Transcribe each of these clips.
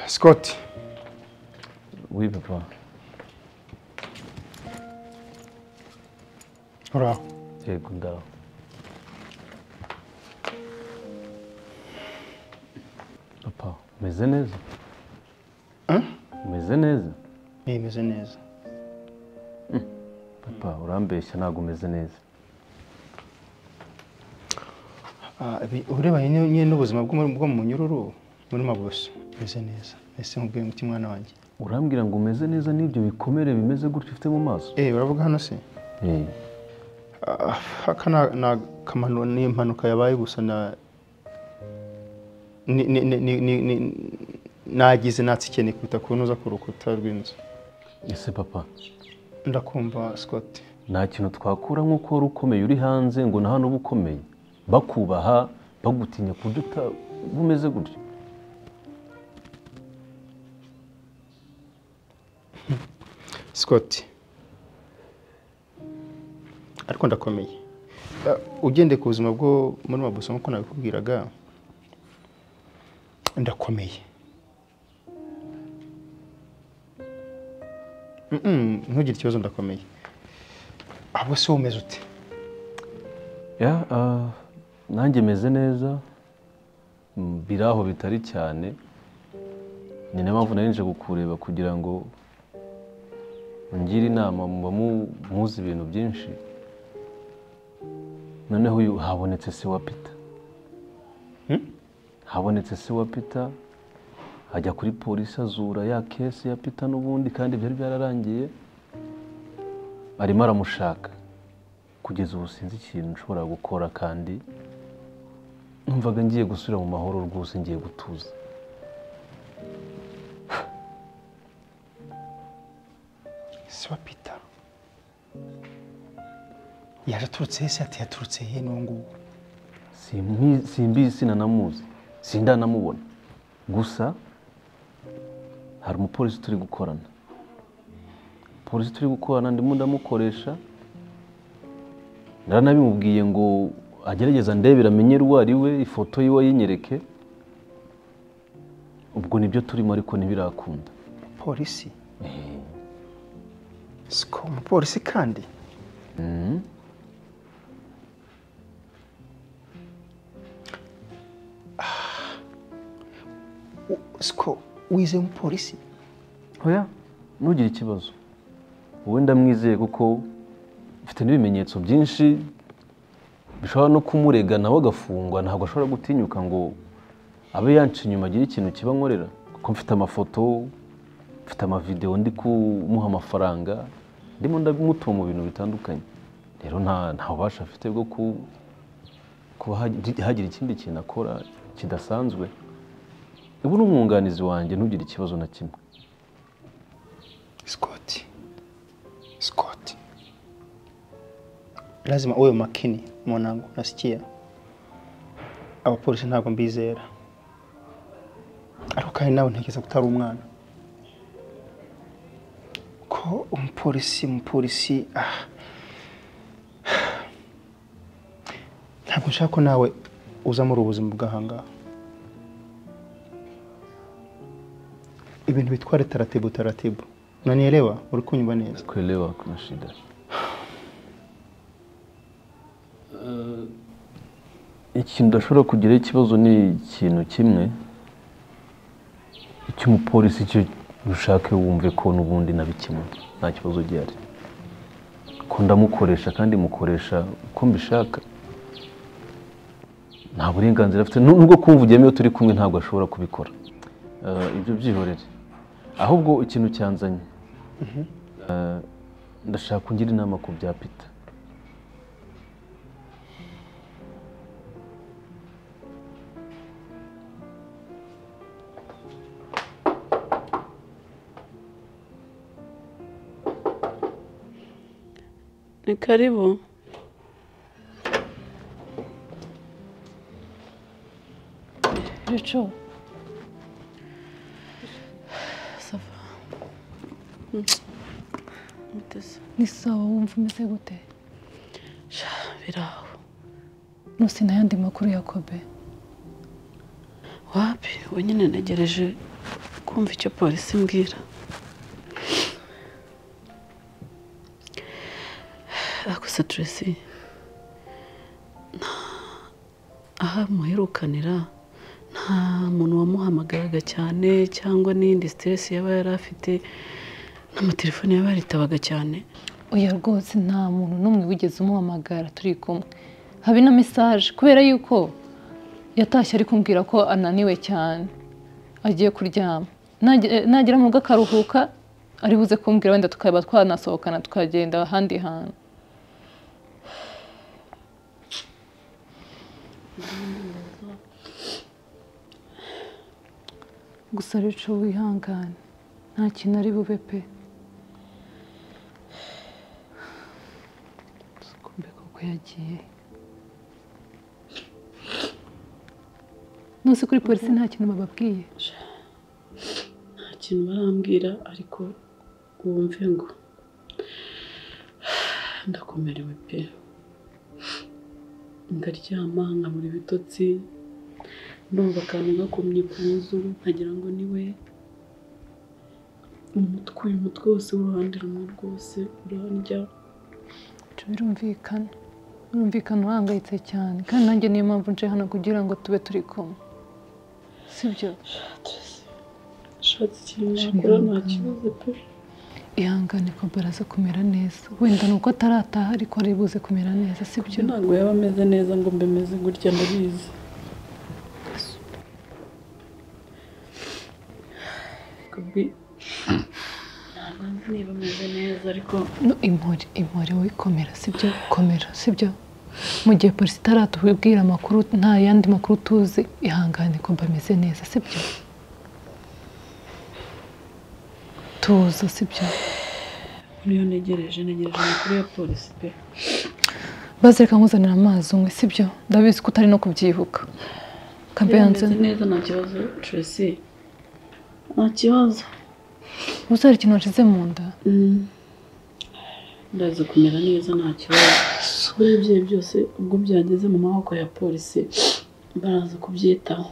Scott. Oui, papa. Voilà. C'est Gunda. Papa, meze neza Hein? meze neza Bimeze neza. papa urambeshya ntabwo umeze neza Ah, ibi- urebanye nyine nyine n'ubuzima bwo mu- bwo mu munyururu muri mabuso. Bimeze neza. Ese nkubwiye umuti mwana wanjye. urambwira ngo umeze neza n'ibyo bikomere bimeze gutyo ufite mu maso Eh, uravuga hano se? Eh, Ah, Aka na- na kamanu ni impanuka yabaye gusa na ni ni ni ni- ni- ni- nagize natsikene kwita kunoza ku rukuta rw'inzu. ese papa Ndakumva Scott. nta kintu twakura nk'uko wari ukomeye uri hanze ngo na hano uba ukomeye bakubaha bagutinya ku buryo uta- uba umeze gutyo Scott ariko ndakomeye Eh, ugendeye ku buzima bwo muri mabuso nk'uko nabikubwiraga ndakomeye Mm-mm, ntugire ikibazo ndakomeye ahubwo se wowe umeze ute Ya, ah, nanjye meze neza Mm, biri aho bitari cyane ni nayo mpamvu nari nje kukureba kugira ngo ungire inama muba mu- muzi ibintu byinshi noneho uyu habonetse se wa peter Hmm? habonetse se wa peter ajya kuri polisi azura ya kesi ya peter n'ubundi kandi byari byararangiye arimo aramushaka kugeza ubu sinzi ikintu nshobora gukora kandi numvaga ngiye gusubira mu mahoro rwose ngiye gutuza se wa peter yaje aturutse he se ati yaturutse he n'ubu ngubu Simbi- simbizi sinanamuzi sindanamubona gusa hari umupolisi turi gukorana polisi turi gukorana ndimo ndamukoresha ndaranabimubwiye ngo agerageza ndebera amenye uwo ari we ifoto yiwe yinyereke ubwo nibyo turimo ariko ntibirakunda polisi siko umupolisi kandi siko wize umupolisi Oya, ntugire ikibazo wowe ndamwizeye kuko mfite n'ibimenyetso byinshi bishobora no kumurega nawe agafungwa ntabwo ashobora gutinyuka ngo abe yanca inyuma agire ikintu kiba nkorera kuko mfite amafoto mfite amavidewo ndi kumuha amafaranga ndimo ndamutuba mu bintu bitandukanye rero nta nta bubasha afite bwo ku- kuba hagi- hagira ikindi kintu akora kidasanzwe ubu ni umwunganizi wanjye ntugire ikibazo na kimwe Scott. Scott. Lazima uwe makini mwanangu, nasikia. Abapolisi ntabwo mbizera. Ariko kandi nawe ntekereza ko utari umwana. Ko umupolisi, umupolisi ah. Ntabwo nshaka ko nawe uza muri ubu buzima bw'ahangaha. Ibintu bitware taratibu taratibu. Unanielewa? Uri kunyumva neza? kuelewa kuna shida. Ikintu udashobora kugiraho ikibazo ni ikintu kimwe icy'umupolisi cyo ushake wumve ko n'ubundi nabikemuye nta kibazo gihari ko ndamukoresha kandi mukoresha uko mbishaka nta burenganzira afite Nu- nubwo kumvugiyemo iyo turi kumwe ntabwo ashobora kubikora Eh, ibyo byihorere ahubwo ikintu cyanzanye Eh, ndashaka kungira inama ku bya peter Ni karibu. Lucu. Safa. Mutesi. ni sawa wumva umeze gute Sha, biraho. nuse ntayandi makuru ya kobe Wapi? We nyine ntegereje kumva icyo polisi imbwira. Ako sitiresi. Aha muherukanira nta muntu wamuhamagaraga cyane cyangwa n'iyindi siteresi yaba yari afite n'amatelefone yaba yaritabaga cyane. oya rwose nta muntu n'umwe wigeze umuhamagara turi kumwe habe na mesaje kubera yuko yatashye ari kumbwira ko ananiwe cyane agiye kuryama Nage- nagera mu rugo akaruhuka ari buze kumbwira wenda tukaba twanasohokana tukagenda ahandi hantu gusa rero wihangane nta kintu ari bube pe kumbe koko yagiye nose kuri polisi nta kintu bababwiye nta kintu barambwira ariko wumve ngo ndakomerewe pe ndaryama nkabura ibitotsi ndumva akantu gakomye ku nzu nkagira ngo ni we umutwe uyu mutwe wose w'uruhande rumwe rwose urandya Ibyo birumvikana birumvikana uhangayitse cyane kandi nanjye niyo mpamvu nje hano kugira ngo tube turi kumwe sibyo shatse ikintu nakora nta kibazo pe ihangane ko baraza kumera neza wenda ni uko atarataha ariko ari buze kumera neza ibyo sibyo ntabwo yaba ameze neza ngo mbe meze gutya ndabizi Gabi, ntabwo nzi niba ameze neza ariko no impore impore wowe komera sibyo komera sibyo mu gihe polisi itaratubwira amakuru nta yandi makuru tuzi ihangane ko bameze neza sibyo tuza sibyo niyo ntegereje ntegereje amakuru ya polisi pe bazereka nkuzanira amazi unywe sibyo ndabizi ko utari no kubyibuka Niba ameze kabeyanze neza nta kibazo Tracy nta kibazo uzi hari ikintu washize mu nda Mm. ndaza kumera neza nta kibazo buriya ibyayi byose ubwo byageze mu maboko ya polisi baraza kubyitaho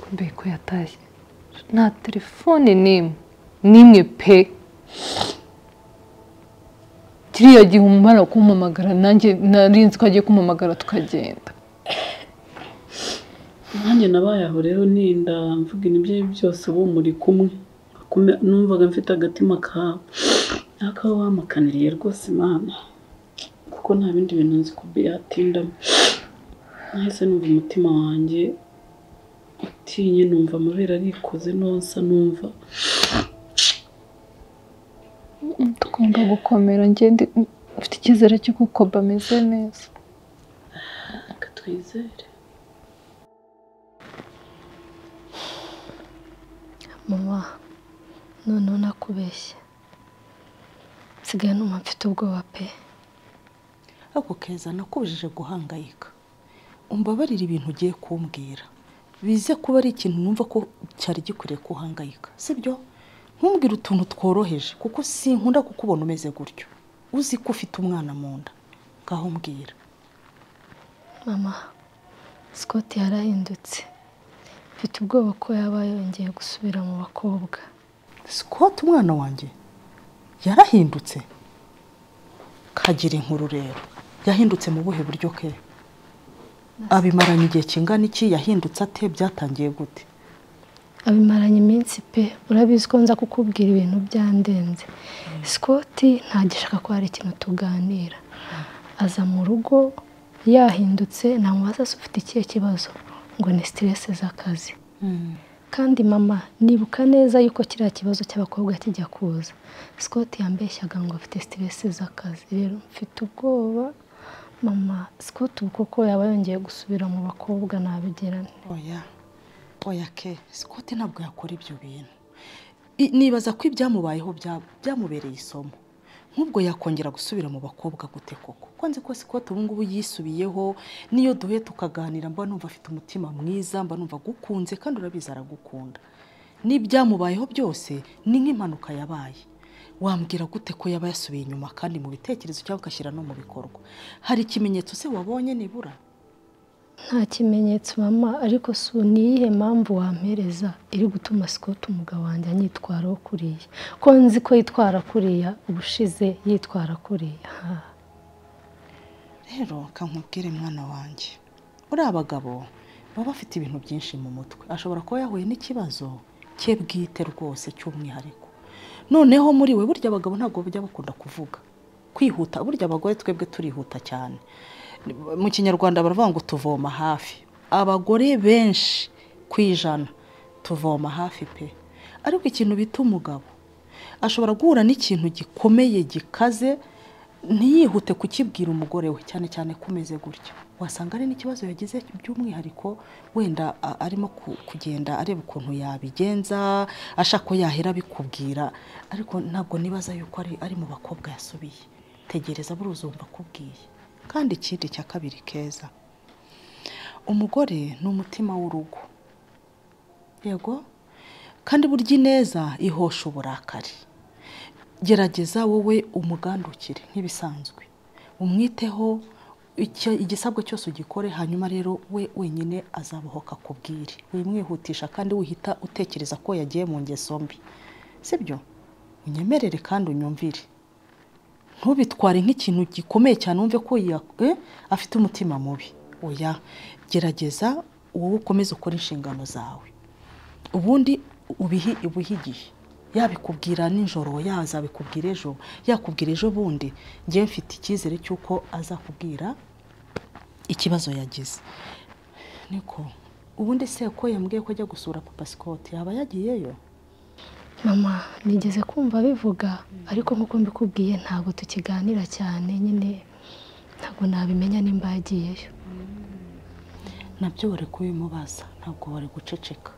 kumbe ko yatashye nta telefone n'imwe n'imwe pe kiriya gihe umumara kumpamagara nanjye nari nzi ko agiye kumpamagara tukagenda nanjye nabaye aho rero ninda mvuga ibyo byose ubu muri kumwe Akume- numvaga mfite agatima kawe ariko aho wamakaniriye rwose imana kuko nta bindi bintu nzi ko yatindamo nahise numva umutima wanjye utinye numva amabere arikoze nonsa numva tugomba gukomera ngende mfite icyizere cy'uko koba ameze neza reka twizere mama noneho nakubeshye nsigaye numva mfite ubwoba pe ariko keza nakubujije guhangayika umbabarire ibintu ugiye kumbwira bize kuba ari ikintu numva ko cyari gikwiriye kuhangayika sibyo ntumbwire utuntu tworoheje kuko sinkunda kukubona umeze gutyo uzi ko ufite umwana mu nda ngaho mbwira mama scott yarahindutse mfite ubwoba ko yaba yongeye gusubira mu bakobwa sikoti umwana wanjye yarahindutse kagira inkuru rero yahindutse mu buhe buryo ke abimaranye igihe kingana iki yahindutse ate byatangiye gute abimaranye iminsi pe urabizi ko nza kukubwira ibintu byandenze scott ntagishaka ko hari ikintu tuganira aza mu rugo yahindutse namubaza se ufite ikihe kibazo ngo ni siteresi z'akazi kandi mama nibuka neza yuko kiriya kibazo cy'abakobwa kijya kuza scott yambeshyaga ngo afite siteresi z'akazi rero mfite ubwoba mama scott ubu koko yaba yongeye gusubira mu bakobwa nabigirane oya oya ke sikoti ntabwo yakora ibyo bintu I- nibaza ko ibyamubayeho bya- byamubereye isomo nk'ubwo yakongera gusubira mu bakobwa gute koko ko nzi ko sikoti ubu ngubu yisubiyeho n'iyo duhuye tukaganira mba numva afite umutima mwiza mba numva agukunze kandi urabizi aragukunda n'ibyamubayeho byose ni nk'impanuka yabaye wambwira gute ko yaba yasubiye inyuma kandi mu bitekerezo cyangwa ugashyira no mu bikorwa hari ikimenyetso se wabonye nibura nta kimenyetso mama ariko si niyihe mpamvu wampereza iri gutuma sikoti umugabo wanjye anyitwaraho kuriya ko nzi ko yitwara kuriya ubushize yitwara kuriya ha. rero kankubwire mwana wanjye uriya abagabo baba bafite ibintu byinshi mu mutwe ashobora kuba yahuye n'ikibazo cye bwite rwose cy'umwihariko noneho muri we burya abagabo ntabwo bajya bakunda kuvuga kwihuta burya abagore twebwe turihuta cyane mu kinyarwanda baravuga ngo tuvoma hafi abagore benshi ku ijana tuvoma hafi pe ariko ikintu bita umugabo ashobora guhura n'ikintu gikomeye gikaze ntiyihute kukibwira umugore we cyane cyane kumeze gutya wasanga ari n'ikibazo yagize by'umwihariko wenda a- arimo ku- kugenda areba ukuntu yabigenza ashaka ko yahera abikubwira ariko ntabwo nibaza yuko ari, ari mu bakobwa yasubiye tegereza buriya uzumva akubwiye kandi ikindi cya kabiri keza umugore ni umutima w'urugo yego kandi burya ineza ihosha uburakari gerageza wowe umugandukire nk'ibisanzwe umwiteho icyo- igisabwa cyose ugikore hanyuma rero we wenyine azabaho kakubwire wimwihutisha kandi wihita utekereza ko yagiye mu ngeso mbi sibyo unyemerere kandi unyumvire ntubitware nk'ikintu gikomeye cyane wumve ko ya- eh, afite umutima mubi oya gerageza wowe ukomeze ukore inshingano zawe ubundi ubihi ubuhe igihe yabikubwira nijoro yazabikubwira ejo yakubwira ejo bundi njye mfite icyizere cy'uko azakubwira ikibazo yagize niko ubundi se ko yambwiye ko ajya gusura papa sikoti yaba yagiyeyo mama nigeze kumva bivuga ariko nk'uko mbikubwiye ntabwo tukiganira cyane nyine ntabwo nabimenya nimba yagiyeyo nabyo wari kubimubaza ntabwo wari guceceka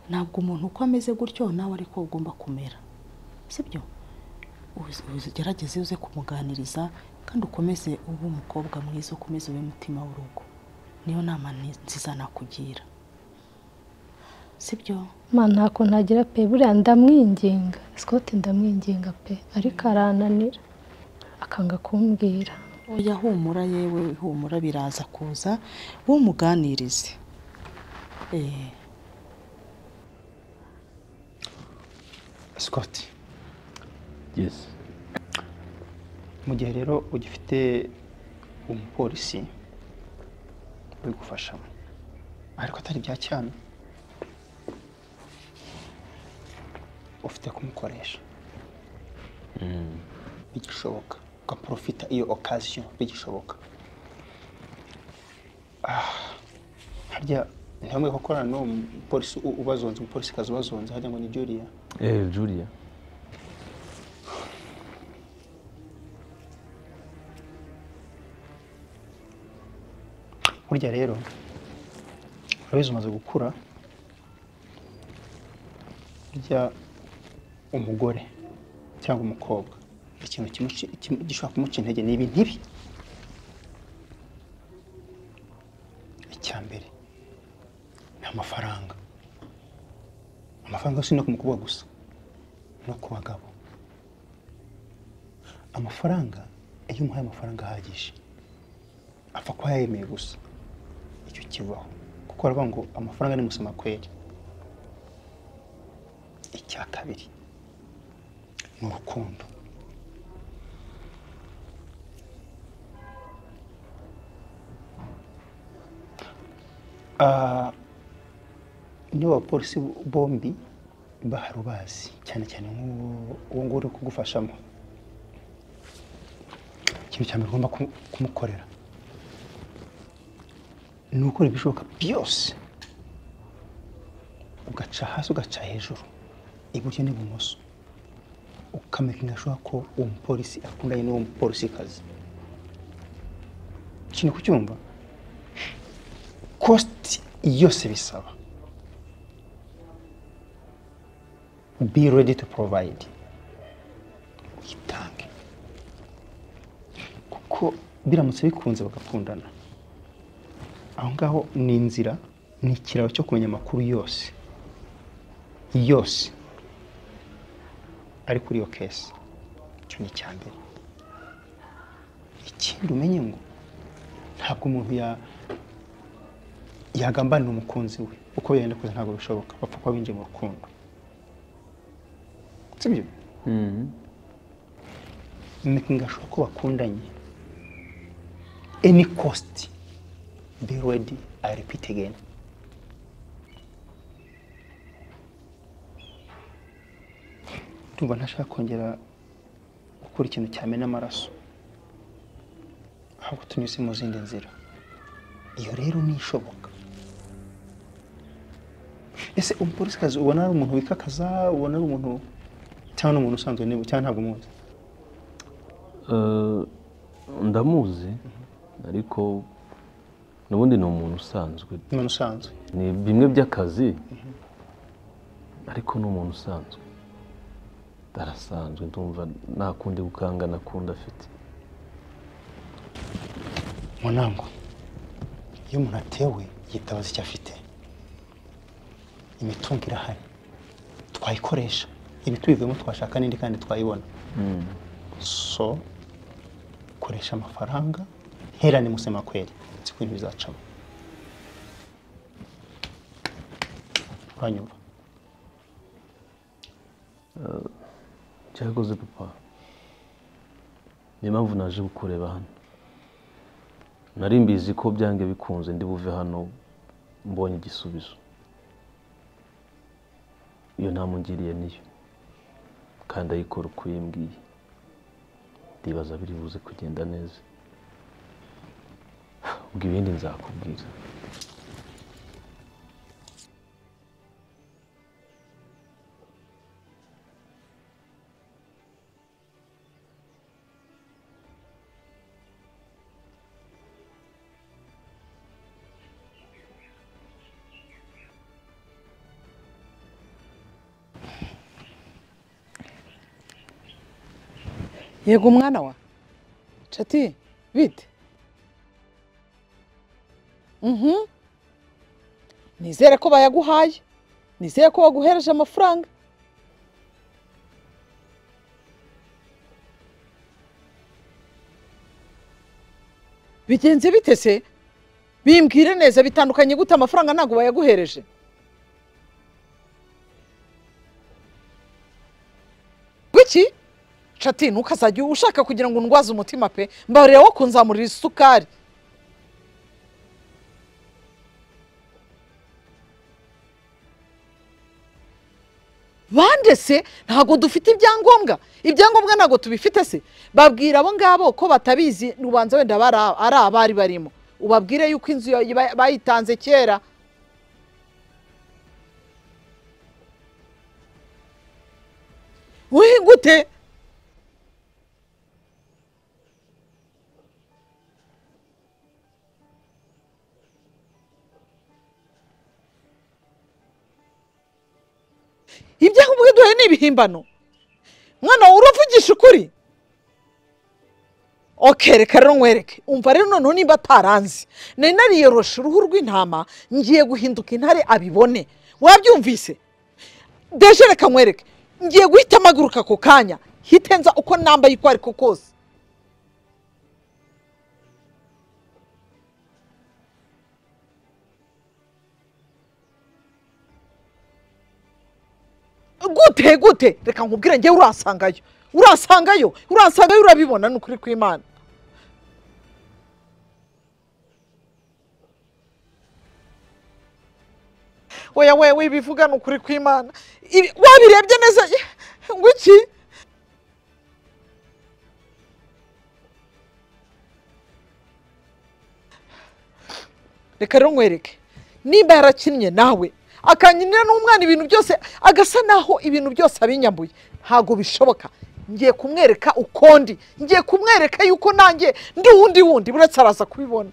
ntabwo umuntu uko ameze gutyo nawe ariko ugomba kumera sibyo Uzi- ugerageze uze kumuganiriza kandi ukomeze ube umukobwa mwiza ukomeze ube umutima w'urugo niyo nama ni- nziza nakugira sibyo mama ntako ntagira pe buriya ndamwinginga sikoti ndamwinginga pe ariko arananira akanga kumbwira oya humura yewe humura biraza kuza wowe umuganirize Eh, sikoti yesi mu gihe rero ugifite umupolisi ubigufashamo ariko atari ibya cyane ufite kumukoresha bigishoboka ugaprofita iyo okaziyo bigishoboka Ah, harya ntihambwe gukorana n'uwo mupolisi u- ubazonze umupolisi kazi ubazonze harya ngo ni byo uriya eee julia burya rero urabizi umaze gukura burya umugore cyangwa umukobwa ikintu kimuci- kimu- gishobora kumuca intege ni ibi ntibi icya mbere ni amafaranga amafaranga si no ku mukobwa gusa no ku bagabo amafaranga iyo umuhaye amafaranga ahagije apfa kuba yayemeye gusa icyo kibaho kuko baravuga ngo amafaranga ni musoma kweri icya kabiri ni urukundo Ah, niyo abapolisi bombi bahari ubazi cyane cyane nk'uwo uwo nguwo uri kugufashamo ikintu cya mbere ugomba kumu- kumukorera ni ugukora ibishoboka byose ugaca hasi ugaca hejuru iburyo n'ibumoso ukamenya gashoboka ko uwo mupolisi akundanye n'uwo mupolisikazi ikintu kucyumva kositi yose bisaba be ready to provide uhita ntibikange kuko biramutse bikunze bagakundana aho ngaho ni inzira ni ikiraro cyo kumenya amakuru yose yose ari kuri iyo kesi icyo ni icya mbere ikindi umenye ngo ntabwo umuntu ya yagambanira umukunzi we uko yenda kuza ntabwo bishoboka bapfa kuba binjiye mu rukundo sibyo ngashoboka ko bakundanye any cost be ready i repeat again ndumva ntashaka kongera gukora ikintu cyamena amaraso ahubwo tunyuze mu zindi nzira iyo rero ni ishoboka ese umupolisikazi ubona ari umuntu wikakaza ubona ari umuntu cyangwa ni umuntu usanzwe niba cyangwa ntabwo umuzi Eh, ndamuzi ariko n'ubundi ni umuntu usanzwe ni umuntu usanzwe ni bimwe by'akazi ariko ni umuntu usanzwe arasanzwe ndumva nta kundi gukangana kundi afite munango iyo umuntu atewe yitabaza icyo afite imitungo irahari twayikoresha ibitubivuyemo twashaka n'indi kandi twayibona so koresha amafaranga herane musemakweri nzi ko ibintu bizacamo uranyumva cyakoze papa niyo mpamvu naje kukureba hano nari mbizi ko byange bikunze ndi buve hano mbonye igisubizo iyo ntamu ngiriye niyo kandi ayikora uko yimbwiye ndibaza biri buze kugenda neza ubwo ibindi nzakubwira yego mwana wa cati bite Mhm. nizere ko bayaguhaye nizere ko baguhereje amafaranga bigenze bite se bimbwire neza bitandukanye gute amafaranga ntabwo bayaguhereje wiki cati ntukazajye ushaka kugira ngo undwaze umutima pe mbarira wo kunzamurira isukari bandese ntabwo dufite ibyangombwa ibyangombwa ntabwo tubifite se babwira abo ngabo ko batabizi ubanza wenda bari a- ari abari barimo ubabwire yuko inzu ya- ba- bayitanze kera wihingute ibyangombwa duhaye ni ibihimbano mwana wawe uravugisha ukuri oke reka rero nkwereke umva rero noneho nimba ataranzi nari nariyoroshe uruhu rw'intama ngiye guhinduka intare abibone wabyumvise deje reka nkwereke ngiye guhita amaguruka ako kanya hitenza uko nambaye uko ariko kose gute gute reka nkubwire njyewe urasangayo urasangayo urasangayo urabibona ni ukuri kw'imana weya weya we bivuga ni ukuri kw'imana Ibi- wabirebye neza ngo iki reka rero nkwereke nimba yarakinnye nawe akankinira n'umwana ibintu byose agasa naho ibintu byose abinyambuye ntabwo bishoboka ngiye kumwereka ukundi ngiye kumwereka yuko nanjye ndi wundi wundi buretse araza kubibona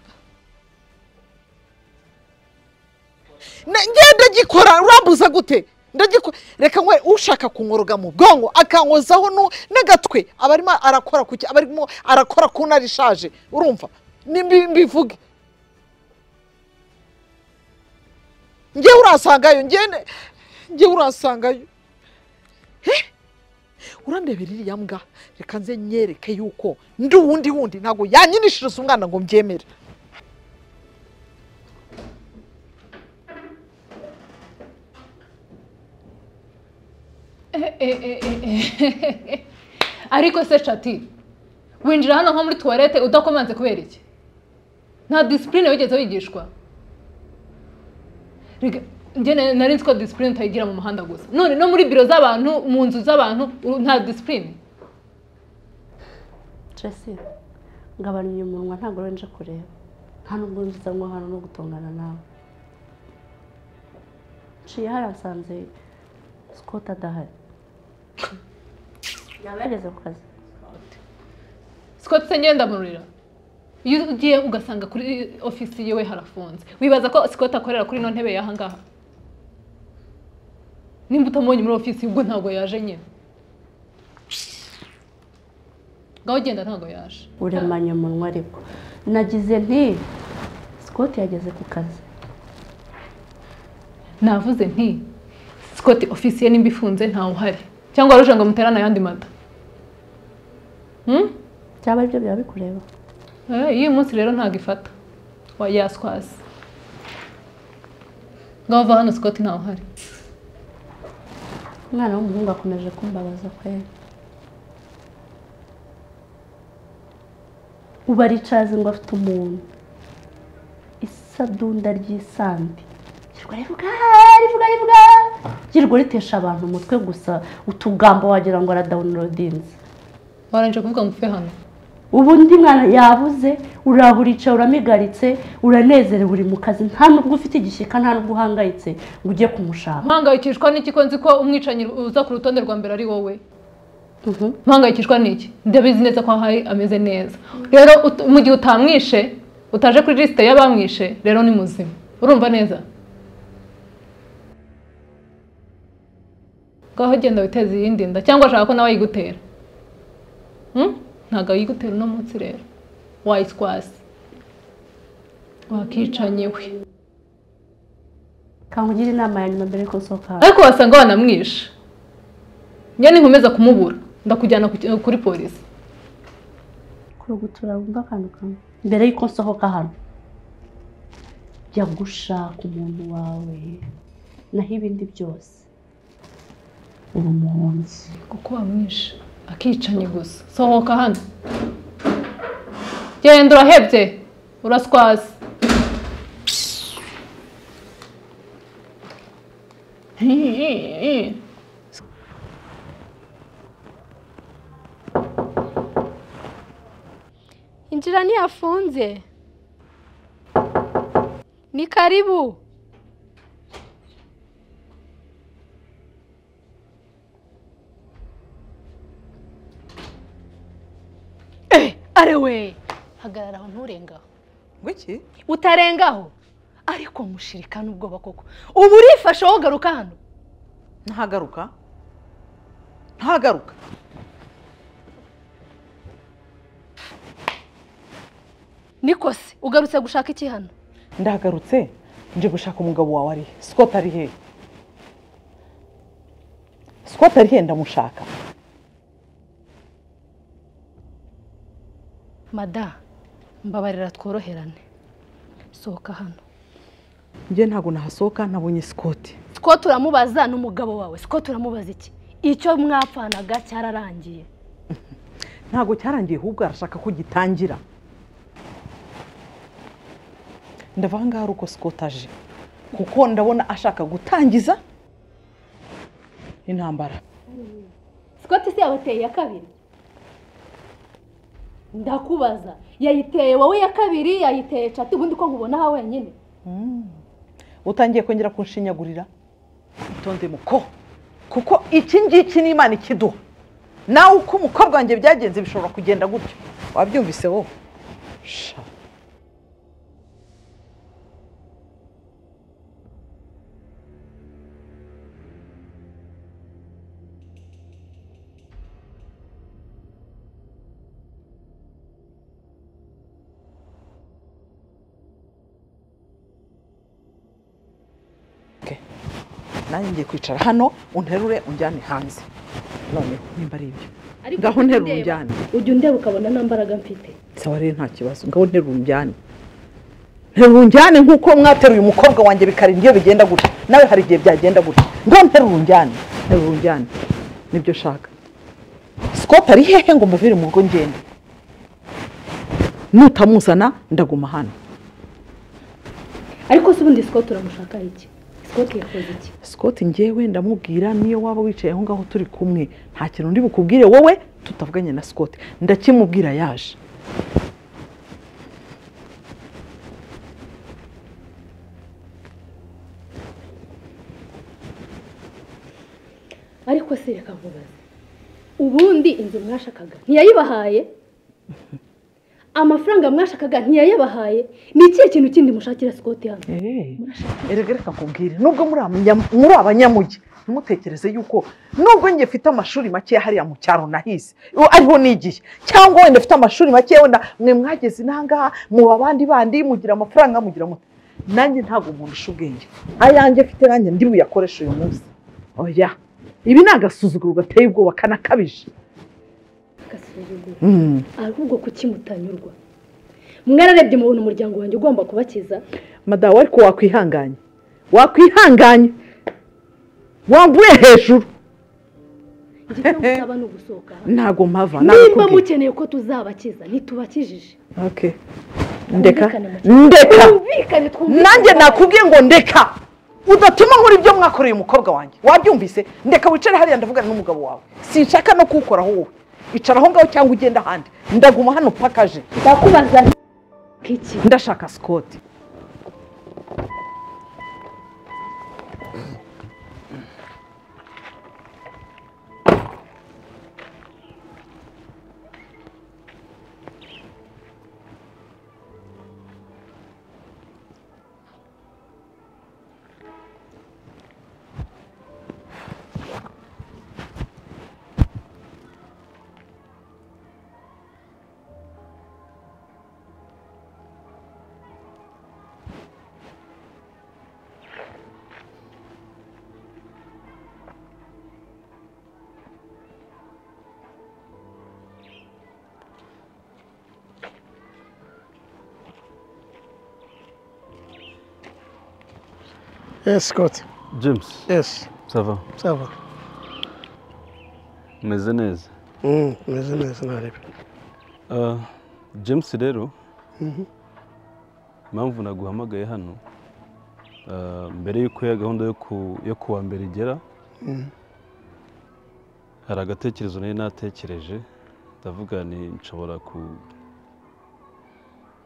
Na- ngenda gikora urambuza gute ndagiku reka nkwe ushaka kunkoroga mu bwonko akankozaho nu- n'agatwe aba arimo arakora ku ki- aba arimo arakora ku ntara ishaje urumva Ni mbi- mbivuge ngewe urasangayo ngene ngewe urasangayo Eh? urandebera iriya mbwa reka nze nyereke yuko ndi uwundi wundi ntabwo yanyinishiriza umwana ngo mbyemere ariko se shati winjira hano nko muri tuwarete udakomanze kubera iki nta disipurine wigeze wigishwa Rega, njye na- nari nzi ko disipurine utayigira mu muhanda gusa none no muri biro z'abantu mu nzu z'abantu u- nta disipurine Tracy ngabanya umunwa ntabwo rero nje kureba nta nubwo nziza nko hano no gutongana nawe nshiye hariya nsanze Scott adahari yaba yageze ku kazi Scott se njye ndamurira iyo ugiye ugasanga kuri ofisi yiwe harafunze wibaza ko Scott akorera kuri ino ntebe y'aha ngaha nimba utamubonye muri ofisi ubwo ntabwo yaje nyine ngaho ugenda ntabwo yaje uremanya umunwa ariko nagize nti Scott yageze ku kazi navuze nti Scott ofisi ye nimba ifunze ntawe uhari cyangwa waruje ngo muterane ayandi mata Hmm? byaba aribyo byaba bikureba Eh, iyi munsi rero ntabwo ifata wayaswasi ngaho uva hano Scott ntawe uhari umwana w'umuhungu akomeje kumbabaza kweri ubu aricaze ngo afite umuntu isadunda ry'isambi girwa rivuga rivuga rivuga girwa ritesha abantu umutwe gusa utugambo wagira ngo aradawunirodinze warangije kuvuga ngo upfe hano ubu undi mwana yabuze uraba uricaye uramigaritse uranezerewe uri mu kazi nta nubwo ufite igishyika nta nubwo uhangayitse ngo ujye kumushaka mpangayikishwa n'iki ko nzi ko umwicanyi uza ku rutonde rwa mbere ari wowe Mhm. mpangayikishwa n'iki ndabizi neza ko ahari ameze neza rero ut- mu gihe utamwishe utaje kuri lisite y'abamwishe rero ni muzima urumva neza ngaho genda witeze iyindi nda cyangwa ashaka ko nawe ayigutera Hmm? ntabwo ayigutera uno munsi rero wayiswasi wakicanye we kangugire inama ya nyuma mbere yuko nsohoka hano ariko wasanga wanamwishe njye ninkomeza kumubura ndakujyana ku- kuri polisi kurugutura wumva akantu kamwe mbere y'uko nsohoka hano jya gushaka umuntu wawe naho ibindi byose uri umuhunzi kuko wamwishe akicanye gusa sohoka hano genda urahebye uraswaza injira ntiyafunze ni karibu Eh, are we hagarara aho nturengaho ngwiki utarengaho ariko mushirikana ubwoba koko ubu urifashe wowe garuka hano ntagaruka ntagaruka niko se ugarutse gushaka iki hano ndagarutse nje gushaka umugabo wawe ari he sikoti ari he sikoti ari he ndamushaka mada mbabarira tworoherane sohoka hano njye ntabwo nahasohoka nabonye sikoti two turamubaza n'umugabo wawe two turamubaza iki icyo mwapfanaga cyararangiye ntabwo cyarangiye ahubwo arashaka ko gitangira ndava ngaha ari uko sikoti aje kuko ndabona ashaka gutangiza intambara Scott se yabateye iya kabiri ndakubaza yayiteye wowe ya kabiri yayiteye cati ubundi ko nkubona aha wenyine utangiye kongera kunshinyagurira itonde muko kuko iki ngiki ni imana ikiduha nawe uko umukobwa wanjye byagenze bishobora kugenda gutyo wabyumvise wowe sha nanjye ngiye kwicara hano unterure unjyane hanze noneho nimba ari ibyo Ariko ngaho nterura unjyane ujya undeba ukabona nta mbaraga mfite sawa rero nta kibazo ngaho nterura unjyane nterura unjyane nk'uko mwateruye umukobwa wanjye bikarinda iyo bigenda gutya nawe hari igihe byagenda gutya ngaho nterura unjyane nterura unjyane nibyo ushaka sikoti ari hehe ngo mbavire mu rugo ngende nutamuzana ndaguma hano ariko se ubundi sikoti uramushaka iki sikoti yakoze iki sikoti ngewe ndamubwira niyo waba wicaye aho ngaho turi kumwe nta kintu ndi bukubwire wowe tutavuganye na sikoti ndakimubwira yaje ariko se reka nkubaze ubundi inzu mwashakaga ntiyayibahaye amafaranga mwashakaga ntiyayabahaye ni ikihe kintu kindi mushakira sikoti hano erega reka nkubwire nubwo muri abanya- muri abanyamugi ntimutekereze yuko nubwo njye mfite amashuri makeya hariya mu cyaro nahize uwo ariho nigiye cyangwa wenda mfite amashuri makeya wenda mwe mwageze inangaha muba abandi bandi mugira amafaranga mugira mute nanjye ntabwo umuntu usha ubwenge ayanjye mfite nanjye ndi buyakoreshe uyu munsi oya ibi ni agasuzuguro gateye ubwoba kanakabije agasuzuguro Mm. ahubwo kuki mutanyurwa mwararebye mubona umuryango wanjye ugomba kubakiza madamu ariko wakwihanganye wakwihanganye wambuye hejuru njye icyo musaba ni ugusohoka hano ntabwo mpava nimba nabikubwiye. mukeneye ko tuzabakiza ntitubakijije Okay. ndeka Twumvikane mu cyaro. ndeka twumvikane twumvikane nanjye nakubwiye ngo ndeka udatuma nkora ibyo mwakoreye umukobwa wanjye wabyumvise ndeka wicare hariya ndavugana n'umugabo wawe sinshaka no kuwukoraho wowe icara aho ngaho cyangwa ugende ahandi ndaguma hano pakaje ndakubaza nti iki ndashaka sikoti Yes, Scott. james Yes, sava sava. umeze neza Mm, meze neza ntarebe. Ah, james rero impamvu naguhamagaye hano ah, mbere y'uko ya gahunda yo ku yo kuwa mbere igera hari agatekerezo nari natekereje ndavuga ni nshobora ku-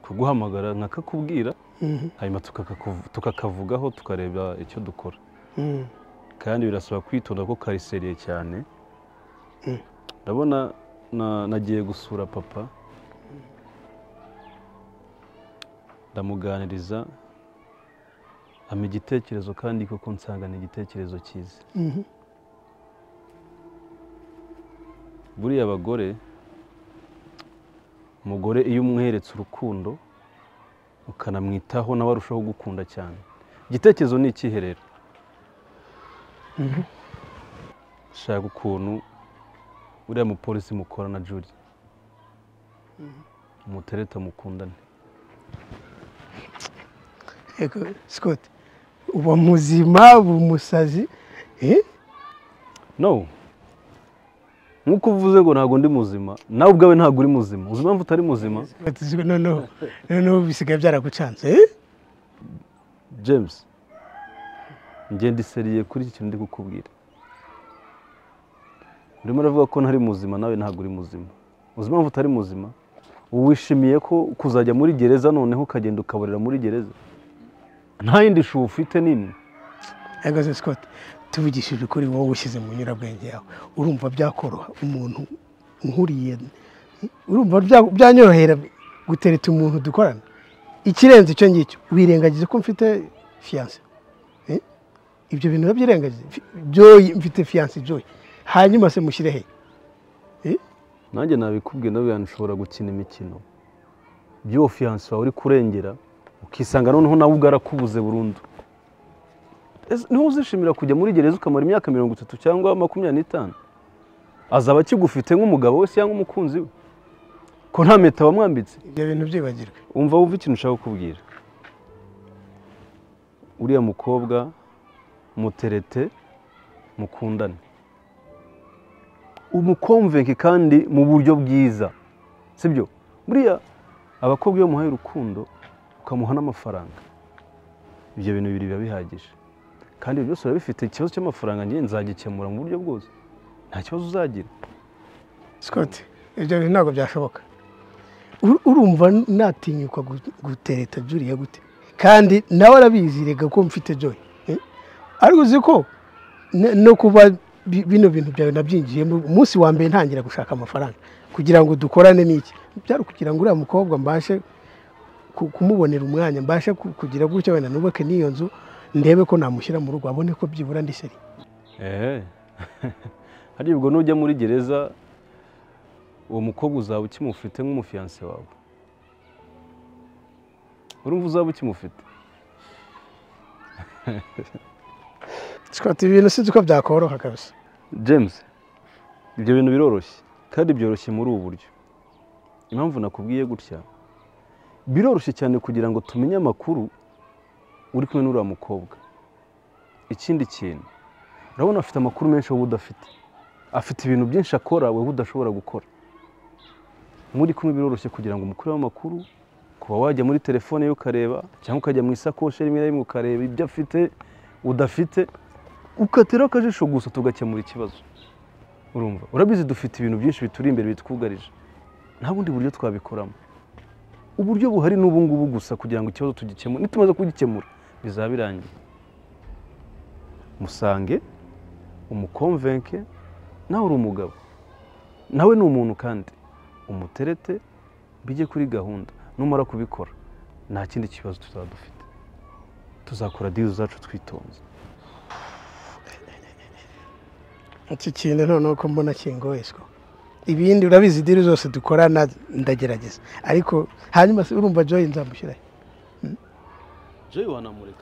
kuguhamagara nkakakubwira Mhm. hanyuma tukakakuv- tukakavugaho tukareba icyo dukora Mm, kandi birasaba kwitonda ko kariseriye cyane Mm. ndabona na- nagiye gusura papa ndamuganiriza ampa igitekerezo kandi koko nsanga ni igitekerezo cyiza mhm. buriya abagore umugore iyo umweretse urukundo ukanamwitaho nawe arushaho gukunda cyane igitekerezo ni ikihe rero shaka ukuntu uriya mupolisi mukora na juri umutereta mukundane Yego, Scott. Uba muzima, uba umusazi. Eh? no nk'uko uvuze ngo ntabwo ndi muzima nawe ubwawe ntabwo uri muzima uzi impamvu utari muzima Scott, Scott, noneho noneho bisigaye byaragucanze. Eh? james ngenda iseriye kuri iki kintu ndi kukubwira urimo uravuga ko ntari muzima nawe ntabwo uri muzima uzi impamvu utari muzima ubu wishimiye ko kuzajya muri gereza noneho ukagenda ukaborera muri gereza nta yindi shubu ufite n'imwe Yego se, Scott. Tuvugishije ukuri wowe ushyize mu nyurabwenge yawe. Urumva byakoroha umuntu nkuriye. Urumva bya- byanyorohera gutereta umuntu dukorana. Ikirenze icyo ngicyo, wirengagize ko mfite fiance. Eh? Ibyo bintu urabyirengagije. Fi- Joy mfite fiance Joy. Hanyuma se mushyire he? nanjye nabikubwiye nawe yantu ushobora gukina imikino by'uwo fiyanse wawe uri kurengera ukisanga noneho nawe ubwo arakubuze burundu Ese niho uzishimira kujya muri gereza ukamara imyaka mirongo itatu cyangwa makumyabiri n'itanu azaba akigufite nk'umugabo we cyangwa umukunzi we ko nta mpeta wamwambitse ibyo bintu byibagirwe wumva wumva ikintu ushaka kukubwira uriya mukobwa muterete mukundane umukomvenke kandi mu buryo bwiza sibyo buriya abakobwa iyo umuhaye urukundo ukamuha n'amafaranga ibyo bintu bibiri biba bihagije kandi ibyo byose biba bifite ikibazo cy'amafaranga njye nzagikemura mu buryo bwose nta kibazo uzagira sikoti ibyo bintu ntabwo byashoboka Ur- urumva natinyuka gu- gutereta juriya gute kandi nawe arabizi rega ko mfite joy eh? ariko uzi ko ne- no kuba bi- bino bintu byawe nabyinjiyemo umunsi wa mbere ntangira gushaka amafaranga kugira ngo dukorane n'iki byari ukugira ngo uriya mukobwa mbashe ku- kumubonera umwanya mbashe ku- kugira gutya wenda nubake n'iyo nzu ndebe ko namushyira mu rugo abone ko byibura ndi seri eee hariya ubwo nujya muri gereza uwo mukobwa uzaba ukimufite nk'umufiyanse wawe urumva uzaba ukimufite sikoti ibintu sinzi ko byakoroha kabisa james ibyo bintu biroroshye kandi byoroshye muri ubu buryo impamvu nakubwiye gutya biroroshye cyane kugira ngo tumenye amakuru uri kumwe n'uriya mukobwa ikindi kintu urabona afite amakuru menshi wowe udafite afite ibintu byinshi akora wowe udashobora gukora muri kumwe biroroshye kugira ngo umukureho amakuru kuba wajya muri telefone ye ukareba cyangwa ukajya mu isakoshi rimwe na rimwe ukareba ibyo afite udafite ukatiraho akajisho gusa tugakemura ikibazo urumva urabizi dufite ibintu byinshi bituri imbere bitwugarije nta bundi buryo twabikoramo uburyo buhari ni ubungubu gusa kugira ngo ikibazo tugikemure nitumaze kugikemura bizaba birangiye musange umukomvenke nawe uri umugabo nawe ni umuntu kandi umuterete bijye kuri gahunda numara kubikora nta kindi kibazo tuzaba dufite tuzakora dizi zacu twitonze iki kintu noneho ko mbona kingoye siko ibindi urabizi diri zose dukorana ndagerageza ariko hanyuma se urumva joyi nzamushyirayo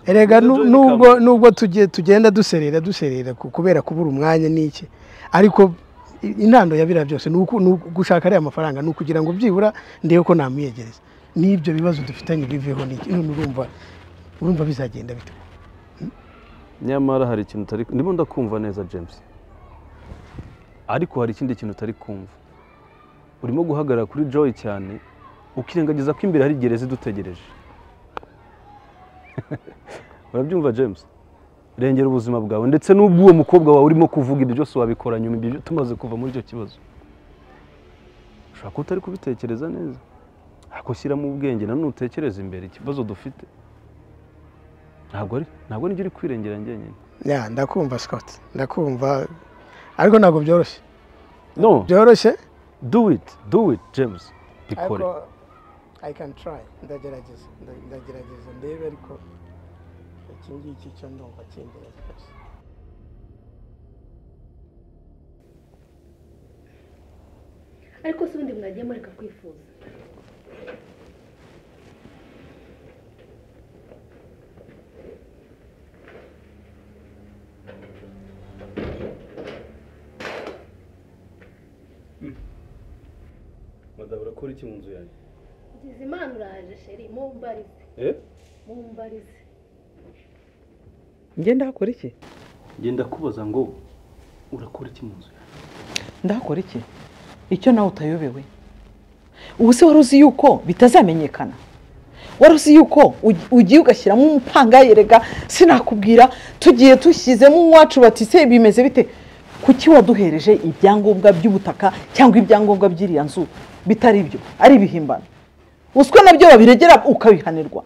erega nu- nubwo nubwo tuge- tugenda duserera duserera ku- kubera kubura umwanya n'iki ariko i- intandaro ya biriya byose ni uku- ni uku- gushaka ariya mafaranga ni ukugira ngo byibura ndebe ko namuyegereza n'ibyo bibazo dufitanye biveho n'iki none urumva urumva bizagenda bite nyamara hari ikintu utari ndimo ndakumva neza james ariko hari ikindi kintu utari kumva urimo guhagarara kuri joy cyane ukirengagiza ko imbere hari gereza idutegereje urabyumva james rengera ubuzima bwawe ndetse n'ubw'uwo mukobwa wawe urimo kuvuga ibyo byose wabikora nyuma ibyo byo- tumaze kuva muri icyo kibazo ushobora kuba utari kubitekereza neza ariko shyiramo ubwenge nanone utekereze imbere ikibazo dufite ntabwo ari ntabwo nijya uri kwirengera njyenyine ya ndakumva sikoti ndakumva ariko ntabwo byoroshye no byoroshye do it do it james bikore ariko i can try ndagerageza nda- ndagerageza ndebe ariko iki ngiki cyo ndumva kingereza rwose ariko si ubundi mwagiye mureka kwifuza madabura urakora iki mu nzu yanjye ngize imana uraje sheri mumbarize mumbarize njye ndahakora iki ngenda kubaza ngo urakora iki mu nzu yanjye ndahakora iki icyo nawe utayobewe ubu se wari uzi yuko bitazamenyekana wari uzi yuko ugi- ugiye ugashyiramo umupangayi rega sinakubwira tugiye dushyizemo uwacu bati se bimeze bite kuki waduhereje ibyangombwa by'ubutaka cyangwa ibyangombwa by'iriya nzu bitari byo ari ibihimbano uswe nabyo babiregera ukabihanirwa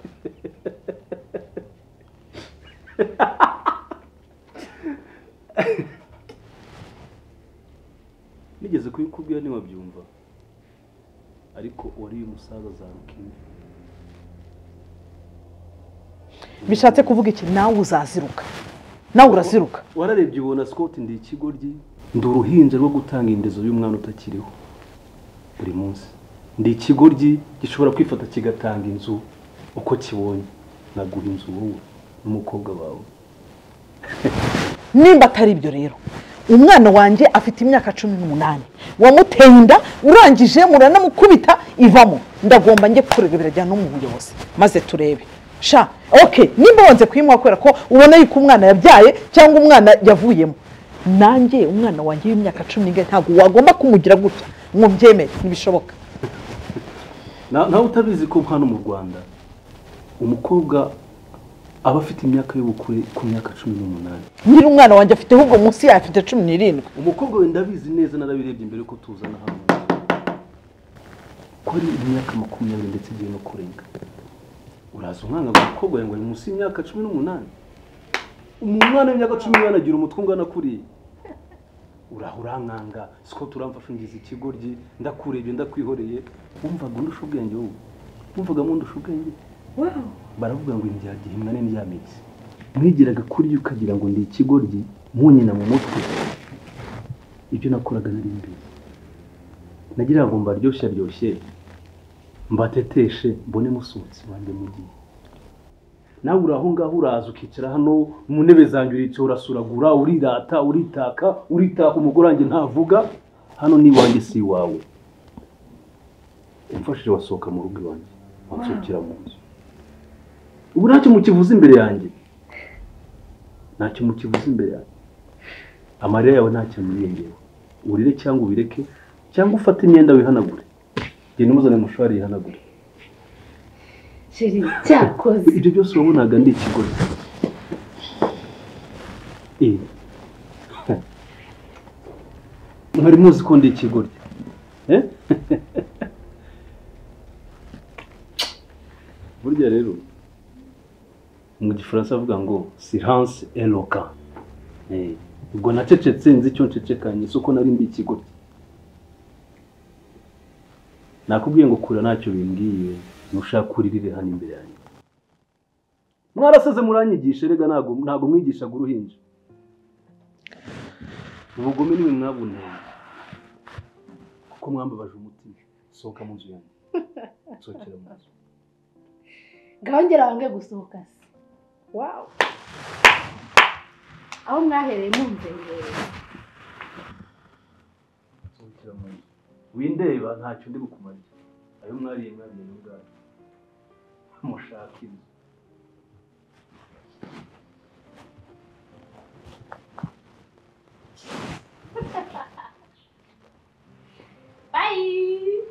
nigeze kubikubwira ntiwabyumva ariko uwariye umusaza azaruka imvi bishatse kuvuga iki nawe uzaziruka nawe uraziruka wararebye ubona scott ndi ikigoryi ndi uruhinja rwo gutanga indezo y'umwana utakiriho buri munsi ndi ikigoryi gishobora kwifata kigatanga inzu uko kibonye naguha inzu wowe n'umukobwa wawe nimba atari ibyo rero umwana wanjye afite imyaka cumi n'umunani wamuteye inda urangije muranamukubita ivamo ndagomba njye kurega birajyana no mu buyobozi maze turebe sha oke nimba wanze kuyimuha kubera ko ubona yuko umwana yabyaye cyangwa umwana yavuyemo nanjye umwana wanjye w'imyaka cumi n'ingahe ntabwo wagomba kumugira gutya ngo mbyemere ntibishoboka Na- nawe utabizi ko hano mu rwanda umukobwa aba afite imyaka y'ubukure ku myaka cumi n'umunani nyiri umwana wanjye afite ahubwo munsi yayo afite cumi n'irindwi umukobwa wenda abizi neza narabirebye mbere ko tuzana hano ko ari imyaka makumyabiri ndetse igiye no kurenga uraza umwana ngo umukobwa yawe ngo ari munsi y'imyaka cumi n'umunani umwana w'imyaka cumi n'umunani agira umutwe ungana kuriya uraho urankanga siko turamfashingiza ikigoryi ndakurebye ndakwikoreye wumvaga undusha ubwenge wowe wumvaga mwundusha ubwenge baravuga ngo indyarya gihimwa n'indyamitsi mwigiraga kurya ukagira ngo ndi ikigoryi munyina mu mutwe ibyo nakoraga nari imbere nagiraga ngo mbaryoshye aryoshye mbateteshe mbone musohotsi wanjye mugiye nawe uri aho ngaho uraza ukicara hano mu ntebe zanjye urica urasuragura urirata uritaka uritaka umugore wanjye ntavuga hano ni iwanjye si iwawe umfashije wasohoka mu rugo iwanjye wansohokera mu nzu ubu ntacyo mukivuze imbere yanjye ntacyo mukivuze imbere yanjye amarira yawe ntacyo amwirengewe urire cyangwa ubireke cyangwa ufate imyenda wihanagure genda umuzane mushwari yihanagure Jerry cyakoze ibyo byose wabonaga ndi ikigore Eh. mwari muzi ko ndi ikigore Eh? burya rero mu gifaransa avuga ngo silence eloka ubwo nacecetse nzi icyo ncecekanye si uko nari ndi ikigore nakubwiye ngo kura ntacyo bimbwiye ntushaka uririre hano imbere yanjye mwaraseze muranyigisha rega ntabwo ntabwo mwigishaga uruhinja ubugome niwe mwabuneye kuko mwambabaje umutima sohoka mu nzu yanjye sohokera mu nzu ngaho ngera wange gusohoka se wawu aho mwahereye mumvengera sohokera mu nzu windeba ntacyo ndi bukumariye ayo mwariye mwariye n'ubwayo mushaka inzu bayi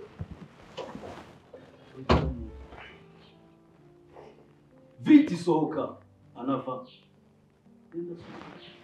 viti sohoka anava Genda sohoka.